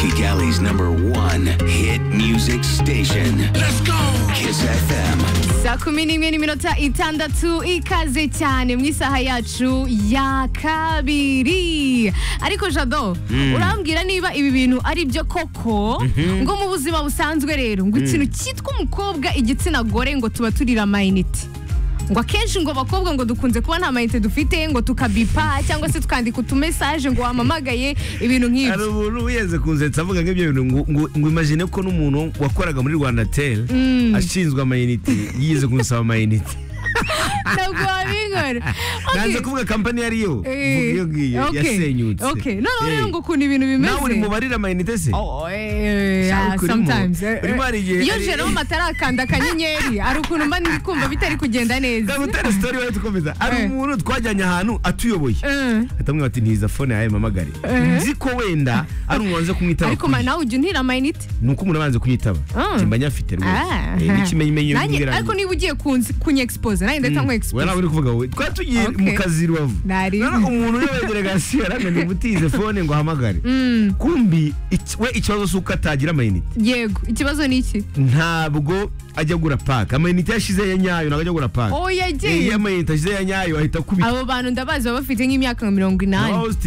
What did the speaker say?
Kigali's number one hit music station. Let's go! Kiss FM. saa kumi n'imwe n'iminota itandatu ikaze cyane mu isaha yacu ya kabiri ariko jado urambwira niba ibi bintu ari byo koko ngo mu buzima busanzwe rero ngo ikintu cyitwa umukobwa igitsina gore ngo tuba turira amayinite ngo akenshi ngo abakobwa ngo dukunze kuba nta mayinite dufite ngo tukabipa cyangwa se tukandika utumesaje ngo wamamagaye ibintu hari nk'ibyo umuntu wigeze kunzetsa avuga nk'ibyo bintu ngo ngo- ngo imagine ko n'umuntu wakoraga muri rwanda tel ashinzwe amayinite yigeze kunsaba amayinite ntabwo wabingora nanze Okay. kuvuga kampani iyo ariyo Eh, iyo ngiyo okay, yasenyutse okay. noneho Eh, rero ngo ukuntu ibintu bimeze nawe uri mubarira amayinite se Oh, eh, Sha, ah, urimo- sometimes, eh, urimo eh. hari igihe- iyo hari- jerome atarakanda akanyenyeri hari ukuntu mba ndi kumva bitari kugenda neza ndagutera sitori wari dukomeza hari Eh. umuntu twajyanye ahantu atuyoboye Eh, atamwira ati ntiza fone yawe mamagare Eh. nzi ko wenda ari umuntu wanze kumwitaba ariko ma- nawe ujya unhira amayinite ni uko umuntu abanze kunyitaba Ah. mba nyafite rwose Ah. Eh, n'ikimenyimenyo Nanjye- n'ubwirange. ariko niba ugiye kunzi- kunyexpose nanjye ndahita we nawe nk'expose uri kuvuga wowe twari tugiye Okay. mu kazi rubavu Nari- none umuntu uri wegerega hasi yarananiye ubutize fone ngo ahamagare kumbi iki- we ikibazo si uko atagira amayinite yego ikibazo ni iki ntabwo ajya agura paka amayinite yashize ya nyayo ntabwo ajya agura paka oh iyo yagiye amayinite ashize ya nyayo ahita akubita abo bantu ndabazi baba bafite nk'imyaka nka mirongo inani Waba ufite